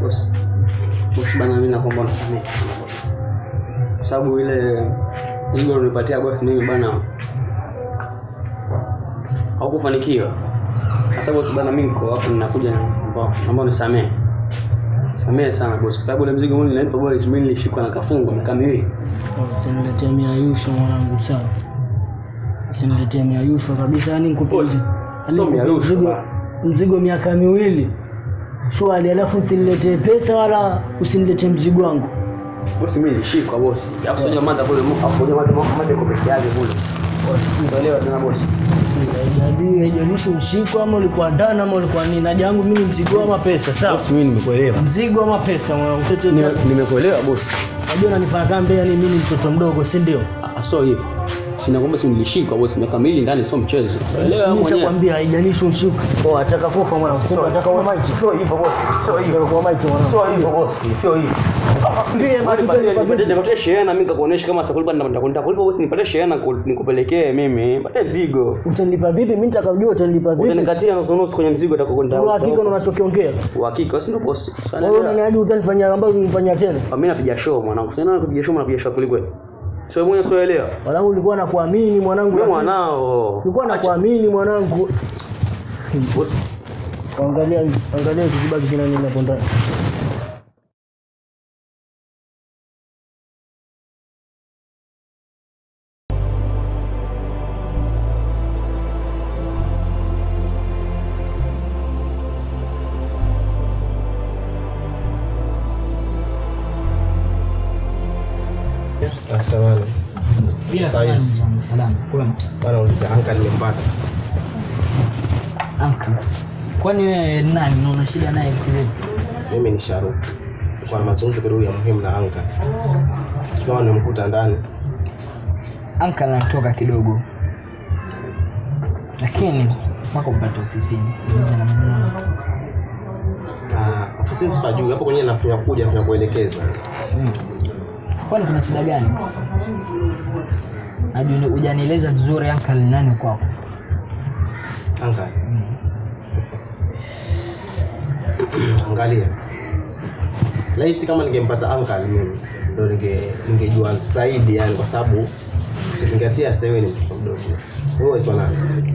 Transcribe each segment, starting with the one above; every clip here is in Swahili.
bosi bosi bana mimi naomba unisamehe sana bosi kwa sababu ile mzigo ulinipatia bosi mimi bana haukufanikiwa sasa bosi bana mimi niko hapo ninakuja naomba naomba unisamehe samehe sana bosi kwa sababu ile mzigo mimi nilipa bosi mimi nilishikwa na kafungo miaka miwili Usiniletee miayusho mwanangu sawa. Usiniletee miayusho kabisa yani nikupe Bosi, yani sio nikupe miayusho mzigo- bana. mzigo miaka miwili shwari, alafu usiniletee pesa wala usiniletee mzigo wangu. bosi mimi nilishikwa bosi alafu sio jamaa kule hapo jamaa mmoja kwa peke yake kule unaelewa tena bosi Haijalishi haijalishi ushiko ama ulikuwa ndani ama ulikuwa nini, haja yangu mimi ni mzigo ama pesa sawa. bosi mimi nimekuelewa Mzigo ama pesa mwanangu. Nime- nimekuelewa bosi Unajua unanifanya kama mbele yani mimi ni mtoto mdogo, si ndio? Ah, sio hivyo sina kwamba si nilishikwa bosi miaka miwili ndani sio mchezo elewa Mimi mwenyewe nishakwambia haijalishi ushiko. Oh, ataka kufa mwanangu. Kumbe ataka kuwa maiti. sio hivyo bosi sio hivyo Ataka kuwa maiti mwanangu. sio hivyo bosi sio hivyo Ndiye basi Nipatie- nipatie shehena mimi nikakuonesha kama sitakulipa nita- nitakulipa bosi nipatie shehena ku- nikupelekee mimi nipatie mzigo Utanilipa vipi? Mimi nitakajua utanilipa vipi? utanikatia nusu nusu kwenye mzigo Kwa hakika utakwenda unachokiongea. uhakika si ndio bosi Si Wewe unaelewa? unaniahidi utanifanyia ambayo unifanyia tena. mimi napiga show mwanangu sina napiga show napiga show kweli sio mwenyewe sio elewa Mwanangu ulikuwa nakuamini mwanangu. mimi lakini- mwanao Ulikuwa nakuamini mwanangu. bosi Angalia angalia kizibaki kina nini hapo ndani. Samahani. Bila Size. salamu. Kwema. Bana uliza anka nimempata. Uncle. Kwani wewe ni nani na una shida naye kivipi? Mimi ni Sharu. Kwa na mazungumzo kidogo ya muhimu na anka. Kama nimekuta ndani. Anka anatoka kidogo, lakini mpaka upate ofisini Nje na mwenyewe. Ah, ofisini sipajui. Hapo kwenye nafanya kuja nafanya kuelekezwa. Mm. Kwani kuna shida gani? Hadi uni- hujanieleza vizuri anka ni nani kwako. Anka. Angalia. Laiti kama ningempata anka mimi ndo ninge ningejua zaidi yani kwa sababu ukizingatia sasa wewe ni mtoto mdogo. Wewe unaitwa nani?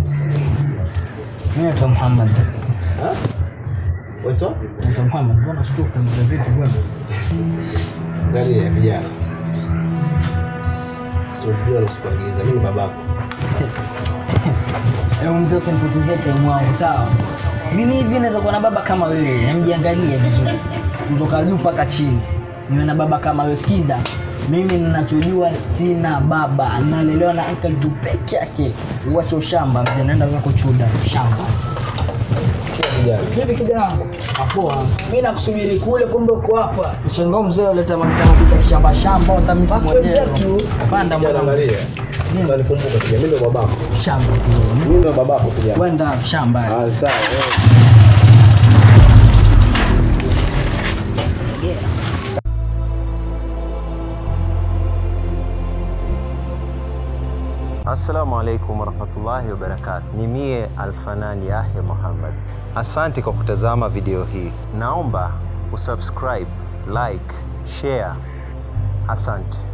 Mimi naitwa Muhammad. Ha? Unaitwa? Naitwa Muhammad. Mbona shtuka mzee vipi bwana? Angalia vijana. Sio nasikuagiza mimi ni babako. Ewe mzee usinipotezee time wangu sawa? Mimi hivi naweza kuwa na baba kama wewe, mjiangalie vizuri. Kutoka juu mpaka chini. Niwe na baba kama wewe. Sikiza. Mimi ninachojua sina baba, nalelewa na uncle tu peke yake. Uache ushamba mzee, naenda zako chuda shamba. Vijana. Vipi kijana wangu? Apoa. Mimi nakusubiri kule, kumbe uko hapa. Shangaa mzee uleta mapita mapita shamba shamba, utamisi Basi mwenyewe. wenzetu. Panda Vijana mwanangu. angalia. Sasa nikumbuka pia mimi ndo babako. Shamba tu. Mimi ndo babako kijana. Kwenda shamba. Ah, sawa. Assalamu alaikum warahmatullahi wabarakatuh. Ni mie Alfanani Yahya Muhammad. Asante kwa kutazama video hii. Naomba usubscribe, like, share. Asante.